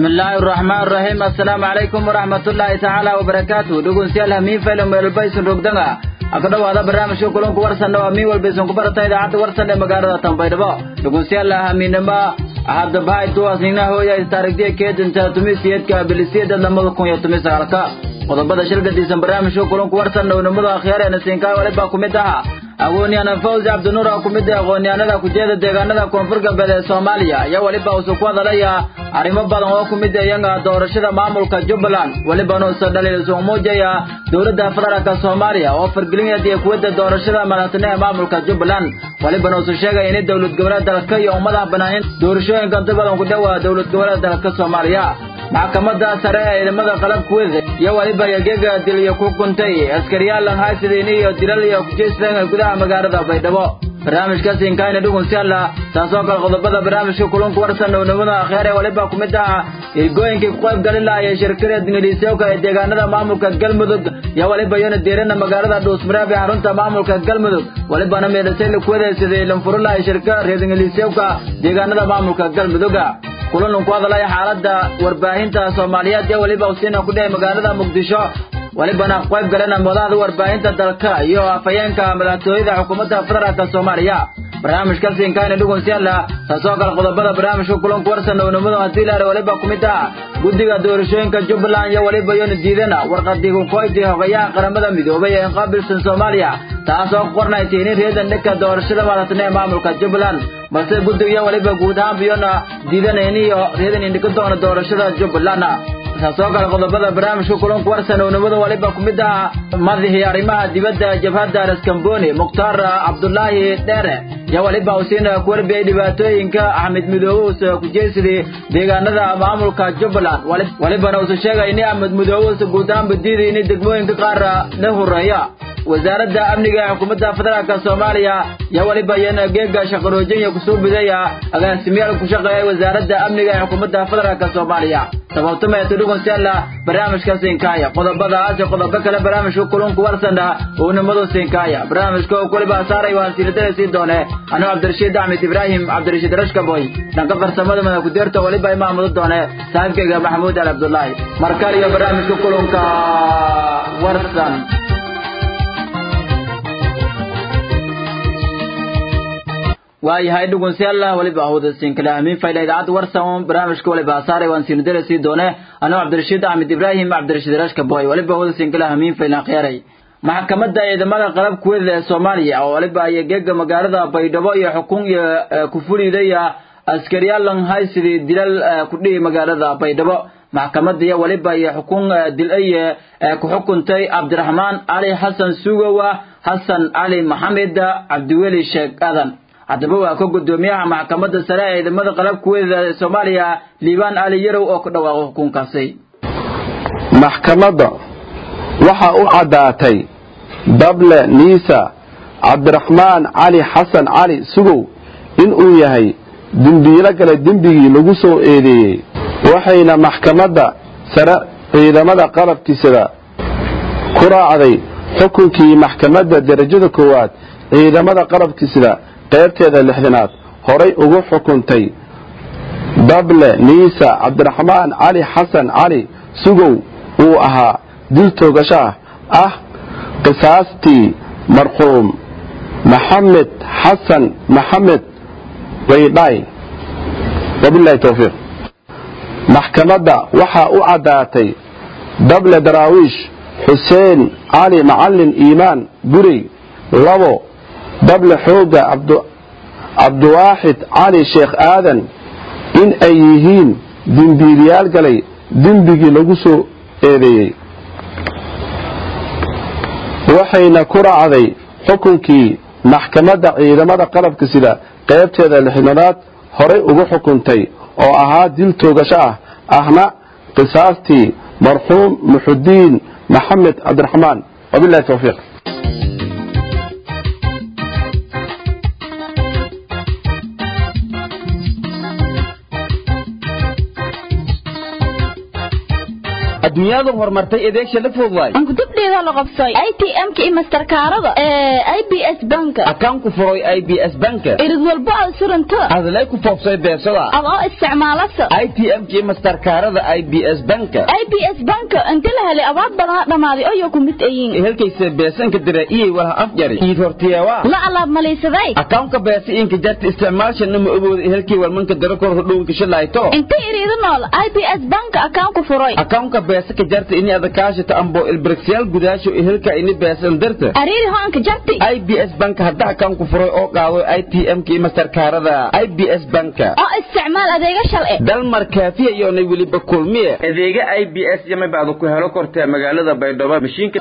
bismillaahi araxmaan raxiim assalaamu calaykum waraxmatullaahi tacaala wabarakaatu dhegeystayaal hamiin faylan meelbaysan rogdanga aka dhowaada barnaamijka kulanku warsanna waa miin walbaysan ku barata idaacadda warsan ee magaalada tanbaydhabo dhegeystayaal hamiinima haddabahay tuwaasnina hooya taarigdiya keedinta tumisiyadka bilisiyada lamada kun iyo tumi sagaalka qodobada shirgadiisan barnaamijka kulanku warsanna unimada akhyaarena siinkaay walibaa ku mid aha aqoonyahan fawzi cabdinuur oo ku mid ah aqoonyahanada kujeeda deegaanada koonfur galbeed ee soomaaliya ayaa weliba usu ku hadalaya arrimo badan oo ku mid iyaga doorashada maamulka jubbaland welibana usa dhaliil isugu muujaya dowladda federaalka soomaaliya oo fargelinaya iyo kuwada doorashada madaxtine ee maamulka jubbaland welibana usu sheegaya in dowlad goboleed dalka iyo ummadaha bannaan in doorashooyinka inta badan ku dhowaa dowlad goboleed dalka soomaaliya maxkamadda sare ee ciidamada qalabkuweda iyo weliba yageega dil iyo ku kuntay askariyaal langhaysidiin iyo dilal iyo kujeysleen gudaha magaalada baydhabo barnaamijkaasi inkaayna dhugunsialla taasoo kale qodobada barnaamijka kulunku warsan ownimada akhyaar ee waliba ku mid aha irgooyinkii ku qayb galin laha ee shirkada ingiliisyoka ee deegaanada maamulka galmudug iyo waliba iyona deerana magaalada dhuusmareeb ee xarunta maamulka galmudug walibana meedhasay lakuwadaysaday lanfurulaha shirka reer ingiliisyoka deegaanada maamulka galmuduga kulan ku hadalaya xaaladda warbaahinta soomaaliyeed iyo weliba usiina ku dhahay magaalada muqdisho welibana qayb galena madaxda warbaahinta dalka iyo afhayeenka madaxtooyada xukuumadda federaalka soomaaliya barnaamijkaasi inkaayna dhugunsiyaala taasoo kale qodobada barnaamijka kulanku warsan ownimadu haddii laare weliba ku mid ah guddiga doorashooyinka jubbaland iyo weliba iyona diidana warqadii kukoyti hogayaha qaramada midoobay ee inqaabilsan soomaaliya taasoo ku qornaysay in reedan dhanka doorashada madaxtine ee maamulka jubbaland balse guddiga iyo weliba guud ahaan biyona diidanayni iyo reedan indhika doona doorashada jubbaland taasoo kale qodobada barnaamijka kulanku warsan ownimadu waliba ku mid ah madaxii arrimaha dibadda jabhadda raskamboni mukhtaar cabdulaahi dheere iyo waliba usiina ku warbiyay dhibaatooyinka axmed midoobe usa kujeysadii deegaanada maamulka jubbaland walibana usa sheegay in axmed midoobe usa guud ahaan badiiday in degmooyinka qaar la horeeya wasaaradda amniga ee xukuumadda federaalka soomaaliya iyo weliba iyana geega shaqaroojinyo kusoo bidaya agaasimayaal ku shaqeeya wasaaradda amniga ee xukuumadda federaalka soomaaliya sababtumeeto dhugunsiyaala barnaamijka siinkaaya qodobadaas iyo qodobo kale barnaamijka kulunku warsana uunimadu siinkaaya barnaamijka oo kuliba saaray waan siinadada sii doone anuu cabdirashiid axmed ibraahim cabdirashiid rashkaboy dhanka farsamada mada kudeerta weliba imaamudu doone saaxiibkayga maxamuud al cabdullaahi markale iyo barnaamijka kulunka warsan waayahay dhugunsiyaalla weliba ahudasiinkale hamiin fayda idaacadda warsan barnaamijka waliba asaaray waan siinadada sii doone anuu cabdirashiid axmed ibraahim cabdirashiid rashka boy weliba ahudasiinkale hamiin faylan khiyaaray maxkamadda ciidamada qalab kuweda ee soomaaliya oo waliba iyo geega magaalada baydhabo iyo xukun iyo kufulidaya askariyaal langhaysidii dilal kudhihi magaalada baydhabo maxkamadda iyo waliba iyo xukun dil-ay ku xukuntay cabdiraxmaan cali xasan sugowa xasan cali maxamed cabdiweli sheekh aadan haddaba waa ka guddoomiyaha maxkamadda sare ee ciidamada qalabkuweeda ee soomaaliya liibaan ali yarow oo ku dhawaaqo xukunkaasi maxkamadda waxa u caddaatay dable niisa cabdiraxmaan cali xasan cali sugow inuu yahay dembiilo gale dembigii lagu soo eedeeyey waxayna maxkamadda sare ciidamada qalabkiisada ku raacday xukunkii maxkamadda derajada koowaad ciidamada qalabkiisada qaybteeda lixdanaad horay ugu xukuntay dable niisa cabdiraxmaan cali xasan cali sugow uu ahaa dil toogasho ah qisaastii marquum maxamed xasan maxamed waydhay wabilahi towfiiq maxkamadda waxaa u caddaatay dable daraawiish xuseen cali macalin iimaan gurey labo dable xooga cabdiwaaxid cali sheekh aadan in ay yihiin dembiiliyaal galay dembigii lagu soo eedeeyey waxayna ku raacday xukunkii maxkamadda ciidamada qalabka sida qaybteeda lixdanaad horay ugu xukuntay oo ahaa dil toogasho ah ahna qisaastii marxuum muxudiin maxamed cabdiraxmaan wabilahi towfiiq adduunyadu horumartay adeegsha la fog waay ankudubdheeda la qabsay atm-ka iyo masterkaarada ee i b s banka akaan ku furay i b s banka irid walba aad suranta adlay ku foofsay beesada adoo isticmaalasa i t m kii masterkaarada i b s banka i b s banka inta la helay abaad badana dhammaaday oyo ku mid ayiin ehelkaysa beesanka dira iyay walaha afjari iid hortiyeewaa la alaab malaysaday akawnka beesa inka jarta isticmaalshana ma ogooda ehelkii walmanka dara kor hodhowinka shalayto inta iriida nool i b s banka akaan ku furay akawnka beesa ka jarta ini adakaashata ambo ilbirigsyaal gudaasho ehelka ini beesan darta ariiri hoanka jarti i b s banka hadda akaan ku furay oo qaado i t m kii masterkaarada i b s banka oo isticmaal adeega shalci dalmar kaafiya iyoonay weliba kulmiye adeega i b s yama bacdu ku helo kortee magaalada baydhabo mashiinka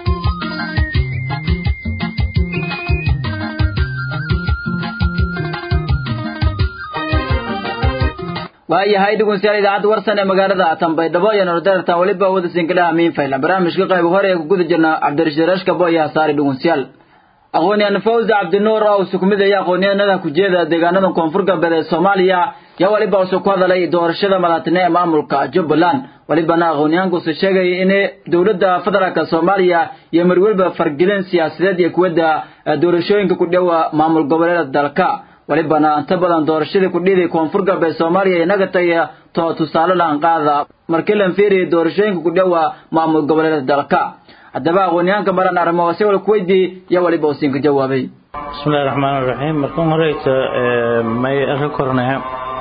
waayahay dhegeystayaal idaacadda warsan ee magaalada tanbaydhabo iyo nordartan weliba wada sinkalaha miinfayla barnaamijka qayb hore ee ku guda jirna cabdirashiid rashkabo iyo hasaari dhegeystayaal aqoonyahan fawzi cabdinuur oo sukumid iyo aqoonyahanada ku jeeda deegaanada koonfur galbeed ee soomaaliya yaa weliba usoo ku hadalay doorashada madaxtine ee maamulka jubbaland welibana aqoonyahankuusu sheegay in dowladda federaalk soomaaliya iyo marweliba fargelin siyaasadeed iyo kuwadda doorashooyinka ku dhowa maamul goboleeda dalka welibana inta badan doorashadii kudhiiday koonfur galbeed soomaaliya inaga tagaya to tusaale lahan qaada markii lan fiiriyay doorashooyinka ku dhowa maamul goboleeda dalka haddaba aqoonyahanka maran arrimo se wal kuweydii iyo weliba usiinka jawaabay bismillahi raxmaan raxiim markan horeyta may arka kornaa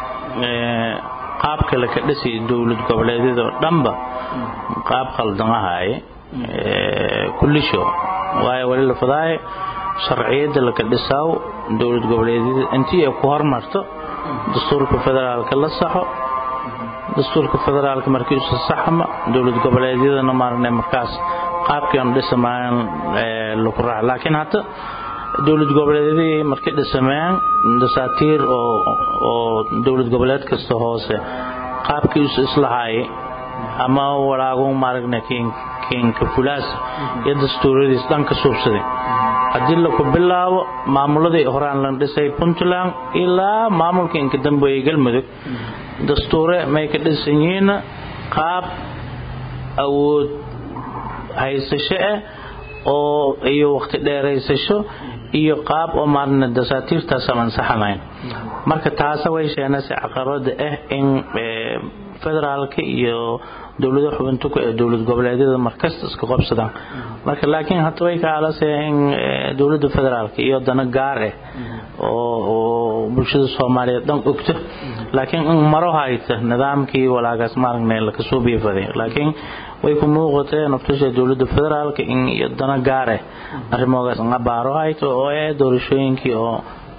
qaabka laka dhisi dowlad goboleedyada oo dhanba qaab khaldan ahaaye kullisho waayo wali la fadaaye sharciyada laka dhisaaw dowlad goboleedyada intii ay ku hormarto dastuurka federaalka la saxo dastuurka federaalka markiisu saxma dowlad goboleedyadana maarne markaas qaabkii aan dhisamaan lagu raac laakiin hadda dowlad goboleedyadii markay dhisameen dasaatiir oo oo dowlad goboleed kasta hoose qaabkiisu islahaayay ama walaagu maaragna kiinka fulaas iyo dastuuradiis dhanka suubsaday haddii laku bilaabo maamuladii horaan la dhisay puntland ilaa maamulka inka dambeeyey galmudug dastuure may ka dhisan yihiin qaab awood haysasho ah oo iyo waqti dheeraysasho iyo qaab oo maarna dasaatiirtaas aan ansaxanayn marka taasa way sheenaysa caqabada ah in federaalka iyo dowlada xubintu ee dowlad goboleedyada markasta iska qabsadaan marka laakiin hadda way ka alasay in dowladda federaalka iyo dana gaar ah oo bulshada soomaaliyeed dhan ogto laakiin in maro hayta nidaamkii walaagaas maaragna la kasoo biifaday laakiin way ku muuqatee naftasha dowladda federaalka in iyo dana gaar ah arrimoogaas abaaro hayto oo eh doorashooyinkii oo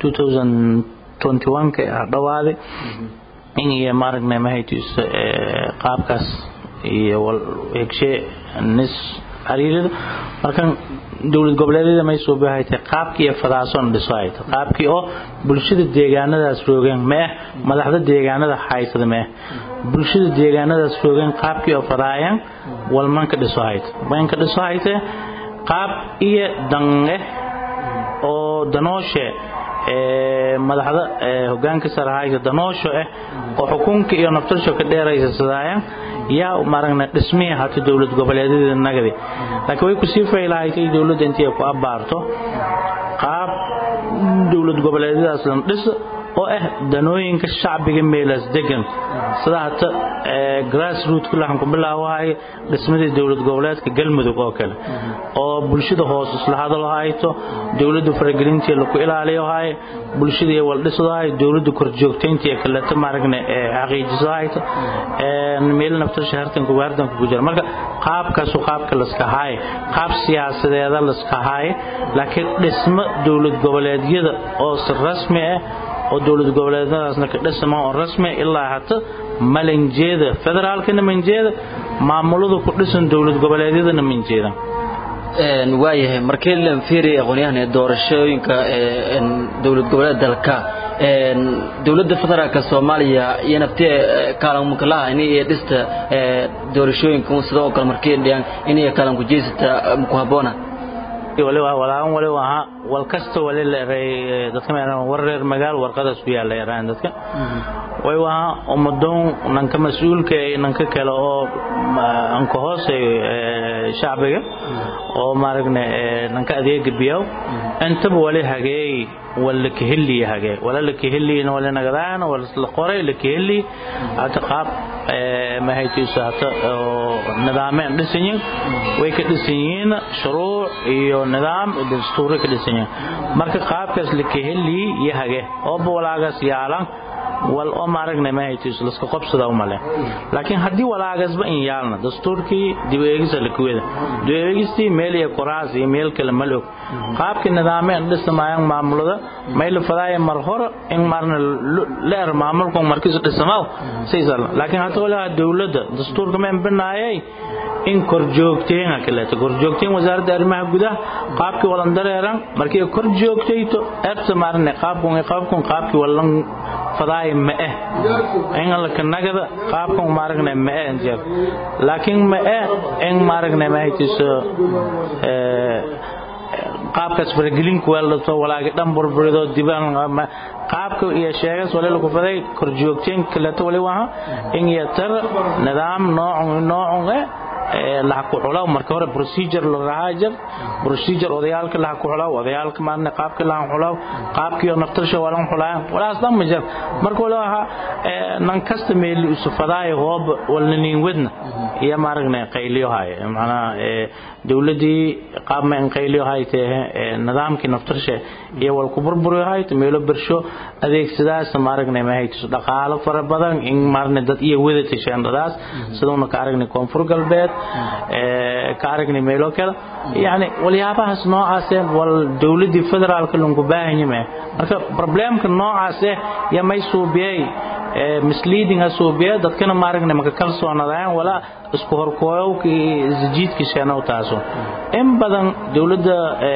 2021 ka dhawaaday in iyo maaragna mahaytiisa qaabkaas iyo hegshe nis xiriirida markan dowlad goboleedyada may soo bahaytay qaabkii iyo fadaasoon dhiso hayta qaabkii oo bulshada deegaanadaas roogeen ma ah madaxda deegaanada haysada ma ah bulshada deegaanadaas roogeen qaabkii oo fadaayaan walmanka dhiso hayta manka dhiso hayte qaab iyo dange oo danooshe madaxda hogaanka sare haysa danoosho ah oo xukunka iyo naftasho ka dheeraysa sidaayaan yaa maaragna dhismihii hata dowlad goboleedyada nagadi laakiin way kusii faylahaysay dowladda intii ay ku abaarto qaab dowlad goboleedyadaas lan dhiso oo ah danooyinka shacbiga meelaas degan sida hata grassroot lahan ku bilaawahay dhismadii dowlad goboleedka galmudug oo kale oo bulshada hoos isla hadal hayto dowladda faragelintii lagu ilaaliyo hay bulshadii wal dhiso hay dowladda korjoogtayntii kaleeto maaragna xaqiijiso hayto meel nafta shahartan ku waardan ku jira marka qaabkaas qaabka la iska hay qaab siyaasadeeda la iska hay laakiin dhismo dowlad goboleedyada oo si rasmi ah oo dowlad goboleedyadaasna ka dhisma oo rasmi ilaa hata malinjeeda federaalkana manjeeda maamulada ku dhisan dowlad goboleedyadana manjeeda waayahay markii la fiiriya aqoonyahan doorashooyinka dowlad goboleed dalka dowladda federaalka soomaaliya iyo naftee kaalanmakalaha inay dhista doorashooyinka sidoo kale markii dhiyaan inay kaalan ku jeysata ku haboona waliba walaaban waliba ahaa wal kasta wali la eray dadka meeran war reer magaal warqadaas ku yaala eraan dadka way waa umadoon nanka mas'uulka ee nanka kale oo anka hoose shacbiga oo maaragna nanka adeega biyow intaba wali hageey wala kaheli hage wala la kaheli wala nagadaan wala la qoray la kaheli hata qaab ma haytiisa hata nidaameen dhisanyin way ka dhisanyiin shuruuc iyo nidaam dastuur ka dhisanyiin marka qaabkaas la kaheli yahage oo walaagaas yaalan wal oo maaragna ma haytiis la iska qabsada uma leh laakiin haddii walaagasba in yaalna dastuurkii dib eegisa la kuwada dib eegistii meel iyo qoraas iyo meel kale ma og qaabkii nidaameen dhisamayaan maamulada may la fadaaya mar hore in marna leer maamulku markiisu dhisamaw siisal laakiin hadda walaa dowladda dastuurka meen binaayay in korjoogteen kaleeto korjoogteen wasaaradda arrimaha gudaha qaabkii walan dareeran markii kor joogtayto erta maarne qaabkun qaabkun qaabkii walan fadaay ma eh in la kanagada qaabkan maaragna ma eh jeer laakiin ma eh in maaragna ma haytiso ee qaabkaas faragelin ku weelto walaaga dhan burburido dibaan qaabka iyo sheegas wali lagu faday kor joogteen kaleeto wali waha in yatar nidaam nooc nooc eh la ku xulaw marka hore procedure la raajar procedure odayaalka la ku xulaw odayaalka maarna qaabka la xulaw qaabkii naftarsha wala xulaan walaas dhan majar marka wala ha nan kasta meel isu faday hoob wala nin wadna iyo maaragna qayliyo hay macna dawladii qaab ma in qayliyo hay tee nidaamkii naftarsha iyo wal ku burburiyo hay meelo birsho adeegsadaas maaragna ma hayto dhaqaalo fara badan in maarna dad iyo wada tashandadaas sidoo ka aragnay koonfur galbeed ka aragnay meelo kale yani waliyaabahaas noocaas wal dawladii federaalka lagu baahan yahay marka problemka noocaas ya may suubiyay misleading asuubiya dadkana maaragna maka kalsoonadaan wala isku horkooyowka isjiidka sheenow taaso in badan dawladda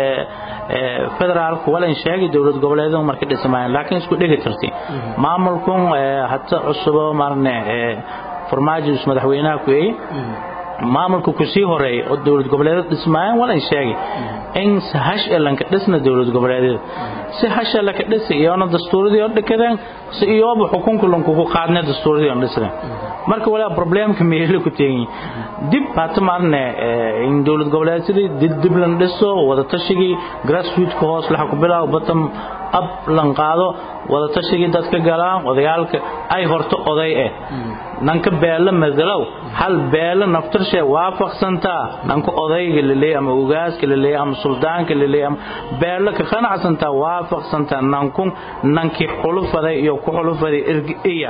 federaalka walan sheegay dawlad goboleedyada marka dhismayaan laakiin isku dhigi tirtay maamulkun hata cusubo maarne farmaajo madaxweynaha ku eeyay maamulka ku sii horeeyay oo dawlad goboleedyada dhismayaan walan sheegay in hash elanka dhisna dawlad goboleedyada si hash elanka dhisa iyona dastuuradii oo dhikadeen si iyooba xukunka lankugu qaadnay dastuuradii oo dhisnay marka walaa problemka meelo ku teegin dib hata maarne in dawlad goboleedyadii dib dib lan dhiso wada tashigii grassroots ka hoos laxa ku bilaabo bottom up lan qaado wada tashigii dadka galaan odayaalka ay horto oday eh nanka beela madalow hal beela naftarshe waafaqsantaa nanka odayga laleeyahay ama ugaaska laleeyahay ama suldaanka laleeyahay ama beela ka qanacsantaa waafaqsantaa nankun nankii xulufaday iyo ku xulufaday irgiya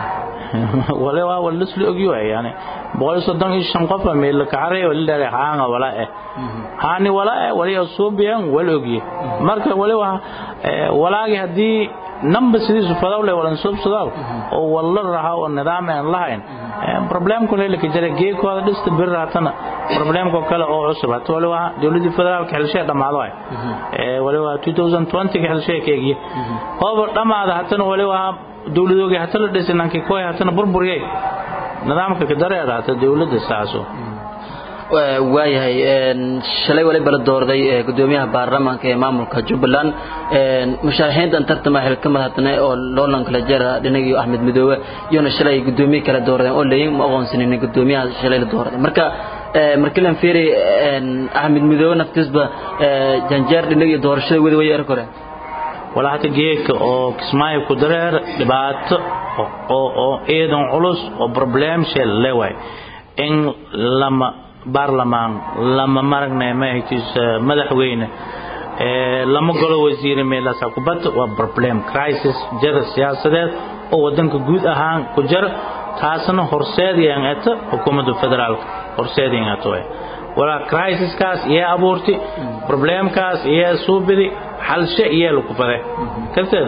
wale waa wala isla ogyo yani boqol soddon iyo shan qof meel ka caray wala dheeray haanga wala eh haani wala eh wala suubiyan wala ogye marka wala waa walaagi hadii number sidiisu fadawle wala subsadaw oo wala raha oo nidaam aan lahayn problemku leelka jira geekooda dhista bir raatana problemko kale oo cusub hata wali waa dawladii federaalka xilshay dhamaado ay ee wali waa 2020 xilshay keegiye hooba dhamaada hatana wali waa dawladooga hata la dhisay nankii kooy hatana burburiyay nidaamka ka dareera hata dawladda saaso waayahay shalay waliba la doorday gudoomiyaha baarlamaanka ee maamulka jubbaland musharaxiintan tartama xilka madaxtane oo loolan kala jeera dhinagii axmed midoobe iyona shalay gudoomiye kala dooradeen oo leeyin ma aqoonsanin gudoomiyaha shalay la dooraday marka markilan fiiri axmed midoobe naftiisba janjeer dhinagii doorashada wadi way erkore walaa hata geedka oo kismaayo ku dareer dhibaato oo eedan culus oo problem shell leewaay in lama baarlamaan lama maragnay mahaytiis madaxweyne lama golo wasiire meelaas kubadda waa problem crisis jira siyaasadeed oo wadanka guud ahaan ku jira taasna horseedayaan eta xukuumadda federaalka horseedayaan eta way walaa crisiskaas iyo abuurti problemkaas iyo suubidi xalshe iyo lagu fade karteed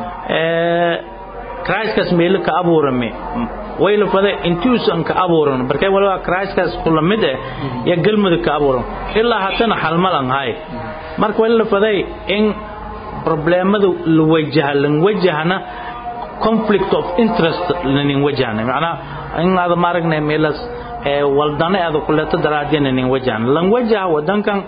crisiskaas meelo ka abuurame way la faday intuusan ka abuuran markay waliba crisiskaas kula mid eh ya galmudug ka abuuran ilaa hatana xalmalan hay marka wali la faday in problemada la wajaha lan wajahna conflict of interest lanin wajahna macnaa in aad maaragnay meelas waldane aad kuleeto daraadina nin wajahna lan wajaha wadankan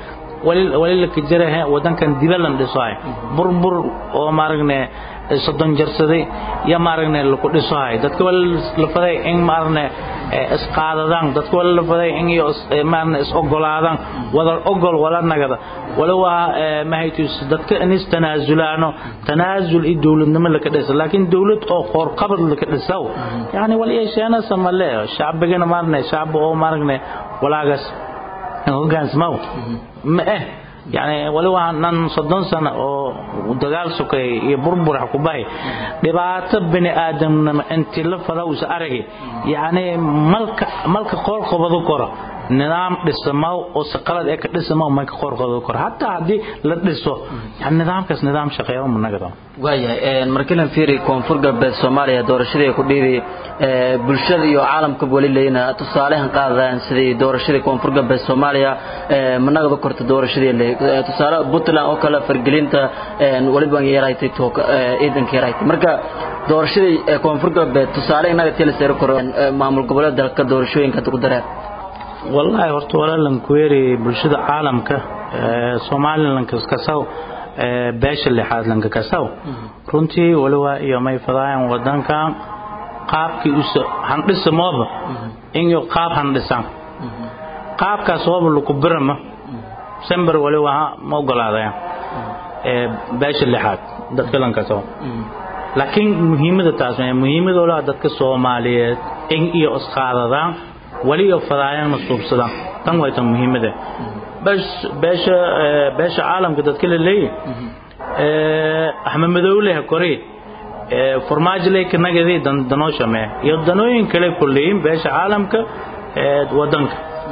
wali wali la kajaraha wadankan dibalan dhisohay burbur oo maaragne soddon jarsaday iyo maaragne laku dhisohay dadka wali la faday in maaragne isqaadadaan dadka wali la faday in iyo maaragne is ogolaadaan wada ogol wala nagada wala waa mahaytus dadka inis tanaasulaano tanaasul iyo dowladnimo la ka dhisa laakiin dowlad oo qoor qabad la ka dhisaw yani wali yeesheena samale shacbigana maaragne shacb oo maaragne walaagas hogaansamaw ma eh yani wali waa nan soddon sano oo dagaal sokay iyo burbur ku bahay dhibaato bini aadamnimo intii la fadawsa aragi yani malka malka qoor qabado koro nidaam dhisamaw oo si qalad ee ka dhisamaw ma ka qoor qabado koro hataa haddii la dhiso yani nidaamkaas nidaam shaqeeyo ma nagado waayahay markilan fiiri koonfur galbeed soomaaliya doorashadii ku dhiibi bulshada iyo caalamka wali leeyna tusaalehan qaadaan sidii doorashadii koonfur galbeed soomaaliya ma nagado korta doorashadii tusaale puntland oo kale fargelinta waliba yaraytay ciidanka yaraytay marka doorashadii koonfur galbeed tusaale inaga tilaseeri karo maamul goboleed dalka doorashooyinka ku dareen wallahi horta walaalan kuweeri bulshada caalamka somalilan kaskasaw beesha lixaad lanka kasaw runtii waliba iyo may fadaayan wadankan qaabkii usa handhisa mooba inyo qaab handhisan qaabkaas ooba laku birama sember waliba ma ogolaadaya beesha lixaad dadka lankasaw laakiin muhiimada taas muhiimada olaa dadka soomaaliyeed in iyo isqaadadaan wali iyo fadaayana suubsadaan tan way tan muhiimada beesha beesha caalamka dadka la leeyahay axmed madowle kori farmaajo ley kanagadi danoosha mee iyo danooyin kale kulleeyin beesha caalamka wadanka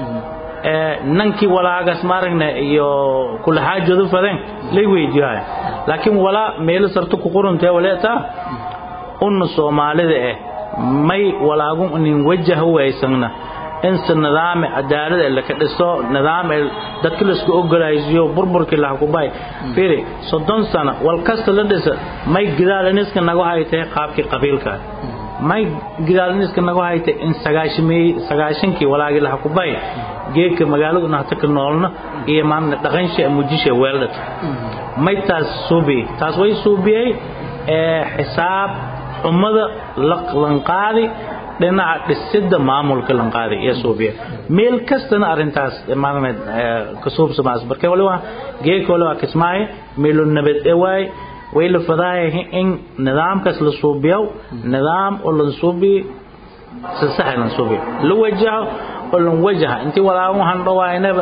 nankii walaagas maaragna iyo kula xaajoodu fadeen lay weydiiyay laakiin walaa meelo sarto ku qorantay waleetaa unna soomaalida eh may walaagun nin wajah waysangna inse nidaam cadaalad ee laka dhiso nidaam ee dadka laisku ogolaysiyo burburkii laha ku bahay fiiri soddon sano wal kasta la dhisa may gidaaliniska nagu haytay qaabkii qabiilka may gidaaliniska nagu haytay in sagaashimii sagaashankii walaagii laha ku bahay geedka magaaladu nahta ka noolna iyo maana dhaqansha mujisha weeldhata may taas suubiyey taas way suubiyey ee xisaab xumada lanqaadi dhinaca dhisidda maamulka lanqaadi iyo suubiya meel kastana arintaas maarne ka suubsamaas marka waliba geedka waliba kismaayo meelo nabad ewaay way la fadaayahay in nidaamkaas la suubiyo nidaam oo la suubiyo si sax la suubiyo la wajaho oo la wajaha intii walaagu handhawaynaba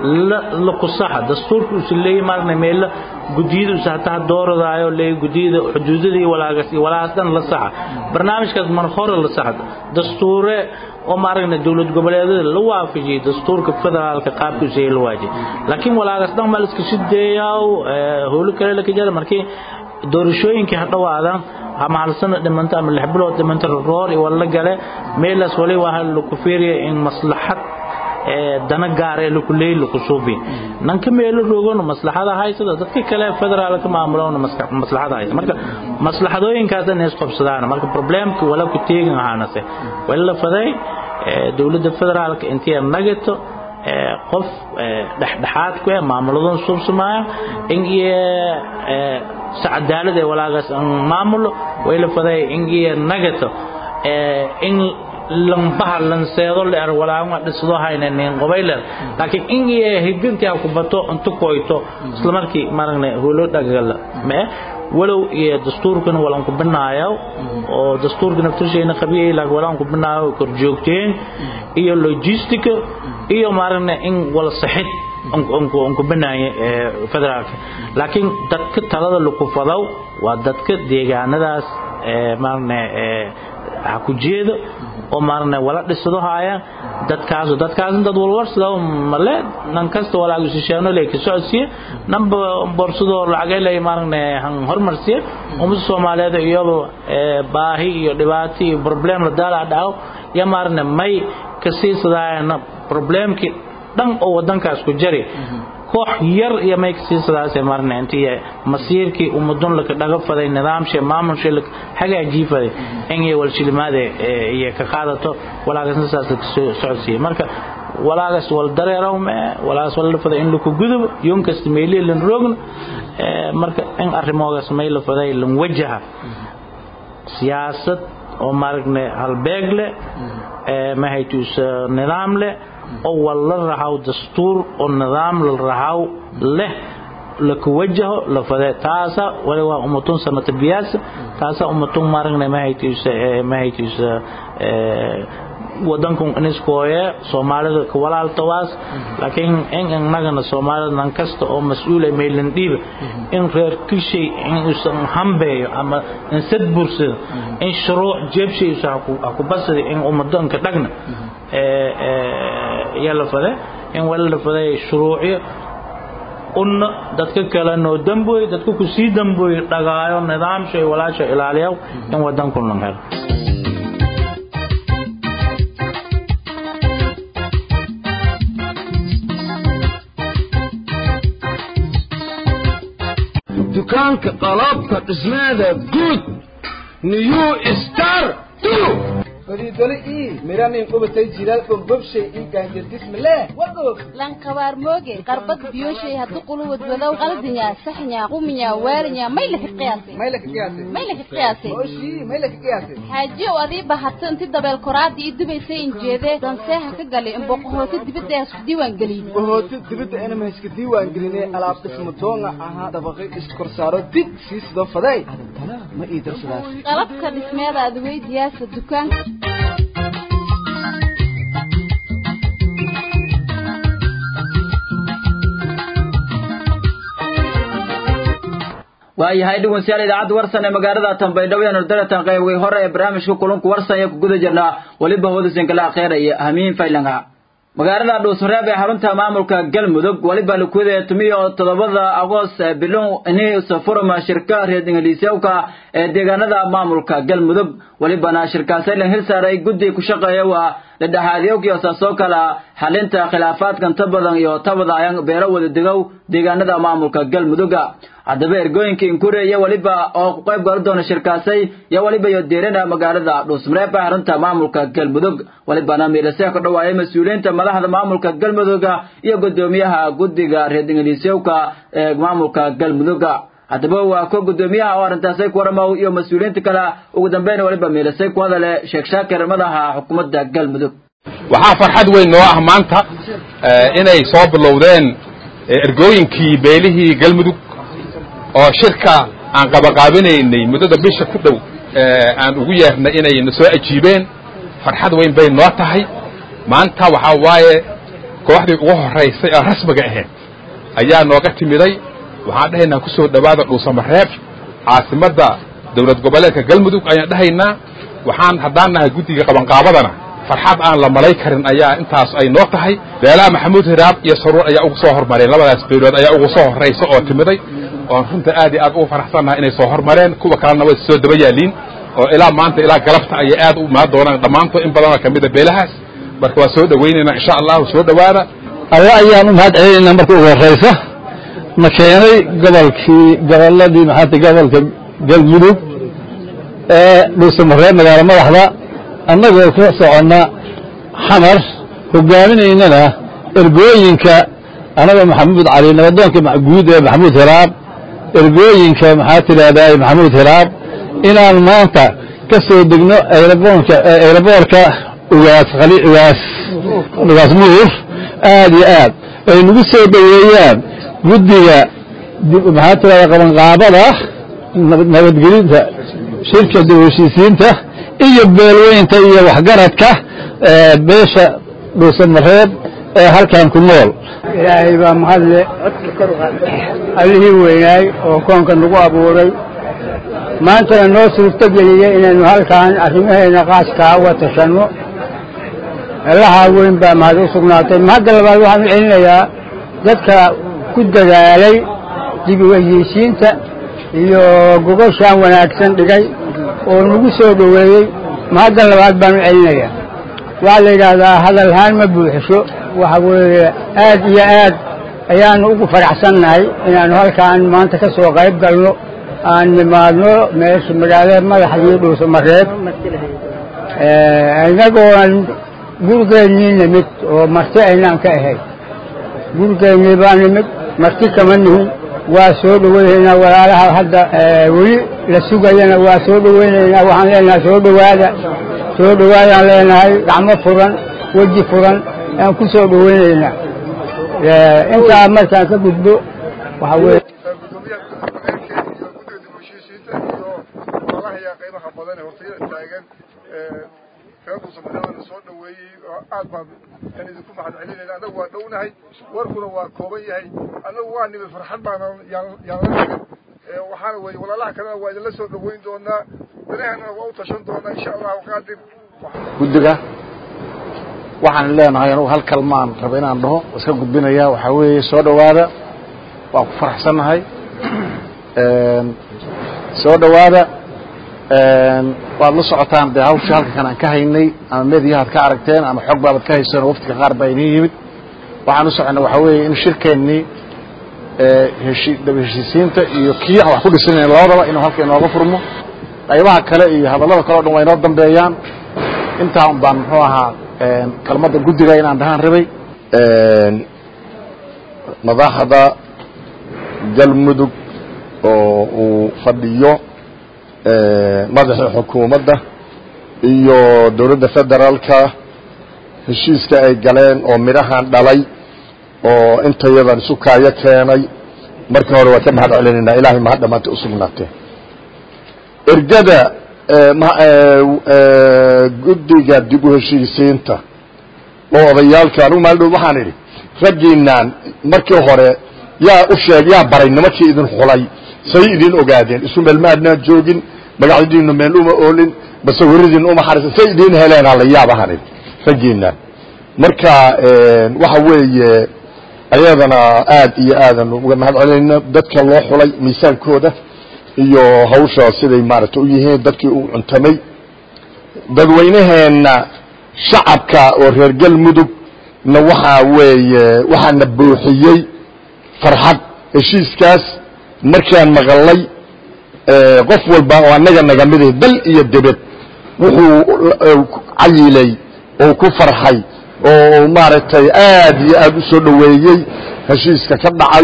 la kusaxa dastuurka uu leeyahay maarne meel gudiyada uu saxtaa dooradaayo leeyahay gudiyada xuduudadii walaagas iyo walaas dhan la saxa barnaamijkaas mar hore la saxda dastuure oo maaragna dowlad goboleedyada la waafajiyay dastuurka federaalka qaabkiisa la waajiyay laakiin walaagas dhan mal iska shideeyaa howlo kale la kajara markii doorashooyinkii hadhawaadaan ama hal sano dhimanta ama lix bilood dhimanta roor iyo wala gale meelaas wali waa lagu fiiriya in maslaxad dana gaar ee lagu leey lagu suubi nanka meelo roogona maslaxada haysada dadka kale federaalka maamulona maslaxada haysada marka maslaxadooyinkaas in is qabsadaan marka problemku wala ku teegin ahaanase wala faday dawladda federaalka intii nagato qof dhexdhexaad ku ah maamuladan suubsamaya in iyo sacadaalad ee walaagaas maamulo way la faday in iyo nagato in lambaha lanseedo leer walaama dhisdo haynanin qobayler laakiin in iyo higdantii ku bato inta koyto isla markii maragna holo dhagala ma walow iyo dastuurkana walaan ku binaayo oo dastuurka naftirsheena qabiyay laakiin walaan ku binaayo kor joogteen iyo logistica iyo maragna in wala saxid onku binaaye federaalka laakiin dadka talada lagu fadaw waa dadka deegaanadaas maragna ha ku jeedo oo maarne wala dhisado haayaan dadkaas dadkaas dad walwarsado male nan kasta walaagu shisheeno leey ka socodsiye namba borsado lacag leey maarne han hormarsiye umada Soomaaliyeed iyado baahi iyo dhibaato iyo problem la daala dhaw ya maarne may ka siisadayna problemki dhan oo wadankaas ku jari koox yar iyo may ka siisadaas marne intii masiirkii umadun la dhaga faday nidaamshe maamulshe la hagaajii faday in ay wal shilimaade iyo ka qaadato walaagasna saas ka socodsiye marka walaagas wal dareeraw mee walaagas wal lafada in laku gudubo yoon kasta meelihi lan roogno marka in arrimoogaas may lafaday lan wajaha siyaasad oo maaragna halbeeg leh mahaytuus nidaam leh oo wal la rahaw dastuur oo nidaam la rahaw leh laku wajaho lafade taasa wali waa umatun sanata biyaasa taasa umatun maaragna mahaytuus mahaytuus wadankun iniskooye soomaalida ka walaaltawaas laakiin in innagana soomaalida nan kasta oo mas-uula maylan dhiiba in reer kishay in uusan hambeeyo ama in sad bursado in shuruuc jeebshaysa haku basada in ummadanka dhagna yaa la fade in wala la faday shuruucyo unna dadka kale noo dambooy dadka kusii dambooy dhagaayo nidaamshay walaasha ilaaliyaw in wadankun lan helo dukaanka qalabka dhismeeda guud new star fariidole ii miranin qubatay jilaal bombobshay ii gaanjadismale wagoog lankabaar mooge qarbad biyoshay haddu quluwad wadow qaldinya saxnya quminya waarinya may laka qiyaasay may laka qiyaasay may laka qiyaasay oshii may laka qiyaasay xaajiyow adii bahatay inti dabeel koraadii ii dubaysay injeedee danseeha ka galay in boqohooti dibadda ee isku diiwaan geliyey boqohooti dibadda inama iska diiwaan gelinay alaab dhismo doonga ahaa dabaqay iskorsaaro dig sii sidoo faday adantana ma ii darsadaas qalabka dhismeeda adweydiyaasa dukaanka waayahay dhegeystayaal idaacadda warsan ee magaalada Tanbaydhabo ee Nordaratan qaybay hore ee barnaamijka kulanka warsan ee ku guda jirnaa waliba hoodasan kala akhriyay hamiin faylanga magaalada Dhuusmareeb ee xarunta maamulka Galmudug waliba la kuwada tumiyo todobada Agoos bilow inay safarma shirka reer Ingiriiska ee deegaanada maamulka Galmudug walibana shirkaasay la hil saaray guddi ku shaqeeya waa dhexaadiyowkii soo kala xalinta khilaafaadka inta badan iyo tabada ayaan beero wada degow deegaanada maamulka Galmudug haddaba ergooyinka inkure iyo waliba oo ku qayb gali doona shirkaasay iyo waliba iyo deerana magaalada dhuusmareeb ee xarunta maamulka galmudug walibana miilasee ka dhawaayay mas-uuliyiinta madaxda maamulka galmudug iyo gudoomiyaha guddiga reer ingiliisyowka ee maamulka galmudug haddaba waa ko gudoomiyaha oo arrintaasay ku waramaw iyo mas-uuliyiinta kale ugu dambeyn waliba miilasay ku hadale sheekh shaakir madaxa xukuumadda galmudug waxaa farxad weyn noo ah maanta inay soo bilowdeen ergooyinkii beelihii galmudug oo shirka aan qabaqaabinaynay muddada bisha ku dhow aan ugu yeernay inay na soo ajiibeen farxad weyn bay noo tahay maanta waxaa waaye kooxdii ugu horraysay oo rasmiga ahayd ayaa nooga timiday waxaan dhahaynaa ku soo dhowaada dhuusamareeb caasimadda dawlad goboleedka galmudug ayaan dhahaynaa waxaan haddaan nahay guddiga qabanqaabadana farxad aan la malay karin ayaa intaas ay noo tahay beelaha maxamuud hiraab iyo saruur ayaa ugu soo hormareen labadaas beelood ayaa ugu soo horraysa oo timiday oon runta aad iyo aad ugu faraxsannahay inay soo hormareen kuwa kalena way soo daba yaaliin oo ilaa maanta ilaa galabta ayay aad u imaan doonaan dhammaantood in badanoo ka mida beelahaas marka waa soo dhowaynaynaa insha allahu soo dhowaada alla ayaan u mahad celinaynaa marka ugu horraysa na keenay gobolkii gobolladii maxaata gobolka galmudug ee dhuusamareeb magaalo madaxda annagoo ka soconna xamar hogaaminaynana ergooyinka annaga maxamuud cali nabadoonka guud ee maxamuud hiraab ergooyinka maxaa tidhaahdaa maxamuud hiraab inaan maanta ka soo degno ayraboonka ayraboorka ugaas khali ugaas ugaas muuf aad iyo aad ay nagu soo dhoweeyaan guddiga maxaa tidhahdaa qabanqaabada nabadgelinta shirka dib heshiisiinta iyo beelweynta iyo waxgaradka beesha dhuusamareeb ee halkan ku nool ilaahay baa mahadle allihii weynaay oo koonka nagu abuuray maantana noo suurto geliyey inaynu halkan arrimaheena qaaskaa uga tashanno allahaa weyn baa mahad u sugnaatay mahadda labaad waxaan u celinayaa dadka ku dadaalay dib u heshiisiinta iyo gogoshaan wanaagsan dhigay oo nagu soo dhoweeyey mahadda labaad baan u celinayaa waxaa la yidhaahdaa hadalhaan ma buuxisho waxa weeye aad iyo aad ayaanu ugu faraxsannahay inaannu halkaan maanta ka soo qayb galno aan nimaadno meesha magaalada madaxdii dhuusamareeb inagooan gurigeennii nimid oo marti aynaan ka ahayn gurigeennii baa nimid marti kama nihin waa soo dhoweynaynaa walaalaha hadda weli la sugayana waa soo dhoweynaynaa waxaan leenahay soo dhowaada soo dhowaadaan leenahay gacmo furan weji furan aan ku soo dhoweynaynaa intaa markaan ka gudbo waxa weye yaa qiimaha badan ee hortayada taagan reerkuusa madaxana soo dhoweeyey oo aad baan aan idinku mahad celinayna annagu waa dhownahay warkuna waa kooban yahay annagu waa nimid farxad baana yaan yaan la nimid waxaana weeye walaalaha kalena waa idinla soo dhoweyn doonaa danahana waa u tashan doonaa insha allahu qaadir guddiga waxaan leenahay anugu hal kalmaan raba inaan dhaho iska gudbinaya waxaa weeye soo dhowaada waa ku faraxsannahay soo dhowaada waad la socotaan dee hawshii halka kan aan ka haynay ama mediyahaad ka aragteen ama xog baabad ka hayseen oo waftiga qaar baa idiin yimid waxaan u soconnay waxaa weeye in shirkeennii heshi daba heshiisiinta iyo kii aan wax ku dhisanayn labadaba inuu halka inooga furmo qaybaha kale iyo hadallada kale o dhan waa inoo dambeeyaan intaa un baan muxuu ahaa kelmadda guddiga inaan dhahaan rabay madaxda galmudug oo uu fadhiyo madaxii xukuumadda iyo dowladda federaalka heshiiska ay galeen oo midhahan dhalay oo intayadan isu kaayo keenay markii hore waa ka mahad celinaynaa ilahay mahad dhamaanta usugnaatee ergada guddiga dib u heshiisiinta oo odayaalka anugu maalin dhow waxaan idhi raggiinaan markii hore yaa u sheeg yaa baray nimankii idin xulay say idin ogaadeen isu meel maadnaan joogin magacdiinu meel uma oolin basawiradiin uma xarisan say idin heleen hala yaabahan idhi raggiinaan marka waxa weeye ayadana aad iyo aadan uga mahad celinayna dadka loo xulay miisaankooda iyo hawsha siday maaragtay u yihiin dadkii u cuntamay dadweynaheenna shacabka oo reer galmudug na waxaa weeye waxaana buuxiyey farxad heshiiskaas markaan maqalay qof walba oo annaga naga miday dal iyo debed wuxuu cayilay oo ku farxay oo maaragtay aad iyo aad u soo dhoweeyey heshiiska ka dhacay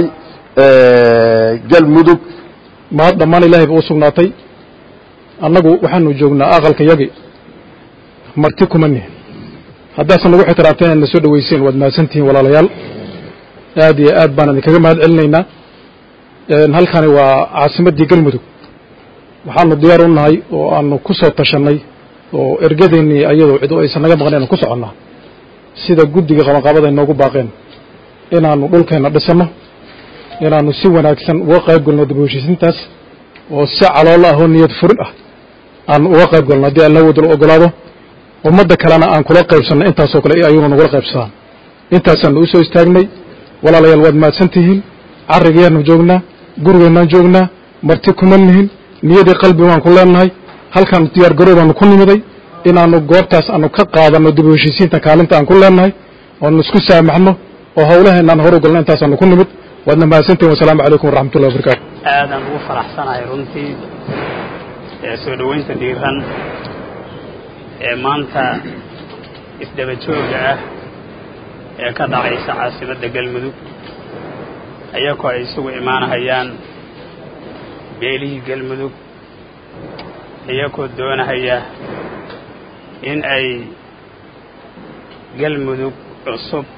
galmudug mahad dhammaan ilaahay ba u sugnaatay annagu waxaanu joognaa aqalka yagi marti kuma nihin haddaasan nagu xitiraabteen inaad na soo dhoweyseen waad mahadsantihiin walaalayaal aad iyo aad baan idinkaga mahad celinaynaa halkani waa caasimaddii galmudug waxaanu diyaar u nahay oo aanu ku soo tashannay oo ergadeennii ayadoo cid aysan naga maqnayn aanu ku soconnaa sida guddiga qabanqaabada inoogu baaqeen inaannu dhulkeenna dhisanno inaannu si wanaagsan uga qayb galno dib u heshiisintaas oo si caloola ah oo niyad furin ah aanu uga qayb galno haddii alla wadalo ogolaado ummadda kalena aan kula qaybsanno intaasoo kale ayaguna nagula qaybsadaan intaasaannu u soo istaagnay walaalayaal waad mahadsan tihiin carrigayaannu joognaa gurigeennaan joognaa marti kuma nihin niyadii qalbi waan ku leenahay halkaan diyaar garow baanu ku nimiday inaannu goobtaas aanu ka qaadanno dib u heshiisiinta kaalinta aan ku leenahay oanu isku saamaxno oo hawlaheennaan horu galno intaasaanu ku nimid waadna mahadsantihin wasalaamu calaykum waraxmatullahi wabarakatu aadaan ugu faraxsanahay runtii ee soo dhoweynta dhiiran ee maanta isdaba jooga ah ee ka dhacaysa caasimadda galmudug ayagoo ay isugu imaanahayaan beelihii galmudug iyagoo doonahaya in ay galmudug cusub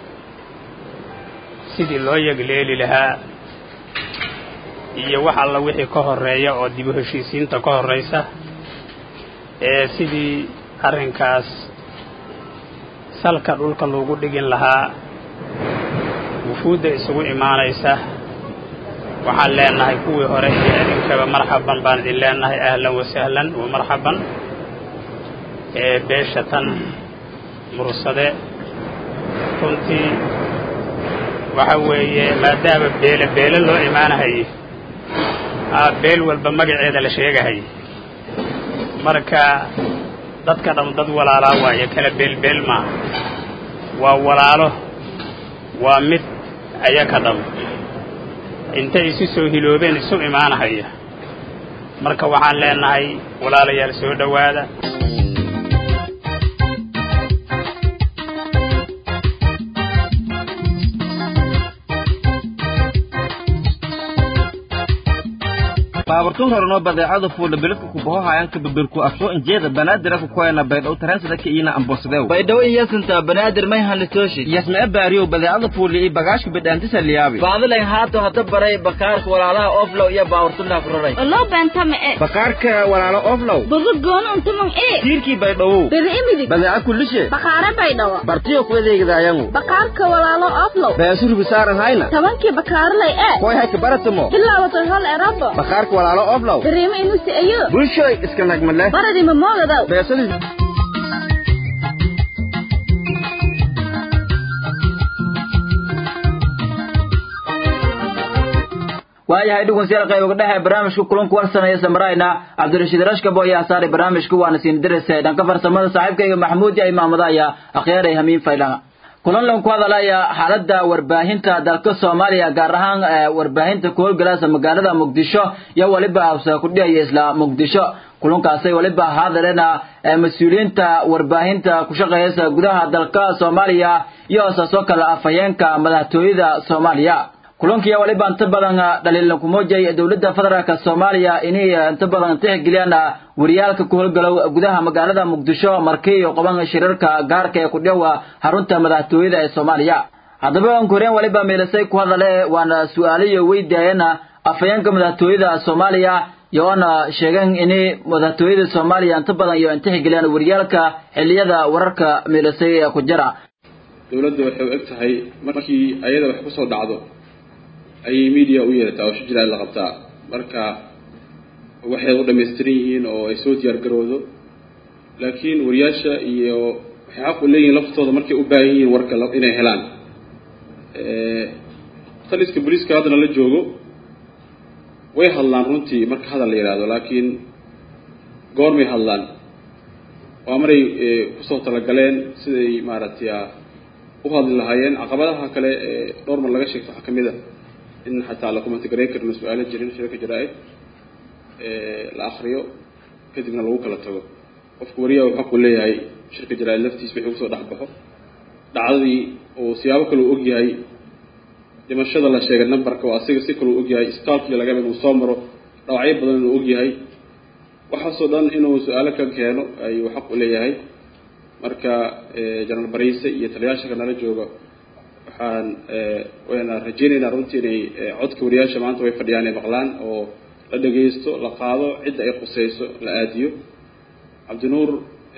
sidii loo yagleeli lahaa iyo wax alla wixii ka horreeya oo dib u heshiisiinta ka horraysa ee sidii arrinkaas salka dhulka loogu dhigin lahaa wufuudda isugu imaanaysa waxaan leenahay kuwii hore iyo idinkaba marxaban baan idin leenahay ahlan wasahlan wa marxaban ee beesha tan mursade runtii waxa weeye maadaama beele beele loo imaanahayey aa beel walba magaceeda la sheegahayay marka dadka dham dad walaalaa waayo kala beelbeel maaha waa walaalo waa mid ayaka dham intay isu soo hiloobeen isu imaanahaya marka waxaan leenahay walaalayaal soo dhowaada baaburtun horeno badeecada fuula biladka kubaho hayanka babirku afto injeeda banaadira ku koyana baydhow taransida ka iina ambosadew baydhow iyasinta banaadir may hanlitooshi yasmee baariyow badeecada fuuli iyo bagaashka bidhaantisa liyaabi baadilayn haato hata baray bakaarka walaalaha oflow iyo baaburtunaa ku raray oloo beentama e bakaarka walaalo oflow bugu goonu untumang e tiirkii baydhowow beri imidig badeeca kullishe bakaare baydhawa bartiyo ku adeegidaayangu bakaarka walaalo oflow beesuribi saaran hayna tobankii bakaarlay e koy hayka baratamo bilaabatay hol erabo bakaarka walaalo oflow beriima inusi ayo bulshoy iska nagmale baradi mamoogadow beesadii waayahay dhugunsiyaal qayb uga dhexe barnaamijka kulanku warsanaya samarayna cabdirashiid rashkabo ayaa saaray barnaamijka waana siin diraysa dhanka farsamada saaxiibkayga maxamuud iyo imaamada ayaa akhyaaraya hamiin faylana kulan lan ku hadalaya xaaladda warbaahinta dalka soomaaliya gaar ahaan warbaahinta ku howlgalaasa magaalada muqdisho iyo weliba hawsa ku dhihaya isla muqdisho kulankaasay weliba haadaleena mas-uuliyiinta warbaahinta ku shaqeeyasa gudaha dalka soomaaliya iyo saasoo kale afhayeenka madaxtooyada soomaaliya kulankiya waliba inta badan dhaliilan kumujay dowladda federaalk soomaaliya inay inta badan tixgeliyaan wariyaalka ku howlgalow gudaha magaalada muqdisho markii qoban shirarka gaarka ee ku dhowa xarunta madaxtooyada ee soomaaliya haddaba aan koreen waliba meelasay ku hadale waana su-aalayo weydiiyeen afhayeenka madaxtooyada soomaaliya yoona sheegeen inay madaxtooyada soomaaliya inta badan iyo intixgeliyaan wariyaalka xiliyada wararka meelasay ee ku jira dowladda waxay u eg tahay markii ayada wax kusoo dhacdo ayay media u yeelataa oo shijira la qabtaa marka waxay u dhamaystiran yihiin oo ay soo diyaar garoodo laakiin wariyaasha iyo waxay xaq u leeyihiin laftooda markay u baahan yihiin warka inay helaan taliska booliiska haddana la joogo way hadlaan runtii marka hadal la yidhaahdo laakiin goormay hadlaan waa maray kusoo talagaleen siday maaragtay u hadli lahaayeen caqabadaha kale ee dhowr mar laga sheegto waxaa kamid a in xataa la kumantigareyn karino su-aalo jirin shirka jaraa-id la akriyo kadibna lagu kala tago qofka wariyaha wuxuu xaqu leeyahay shirka jaraa-id laftiis wixii kusoo dhex baxo dhacdadii oo siyaabo kale u ogyahay dhimashada la sheegay numberka oo asiga si kale u ogyahay isbitaalkii lagaba inuu soo maro dhawacyo badan inuu ogyahay waxaasoo dhan inuu su-aalo ka keeno ayuu xaq u leeyahay marka jenaraal bariise iyo taliyaasha nala jooga waxaan wayna rajeynaynaa runtii inay codka wariyaasha maanta way fadhiyaan ay maqlaan oo la dhagaysto la qaado cidda ay quseyso la aadiyo cabdinuur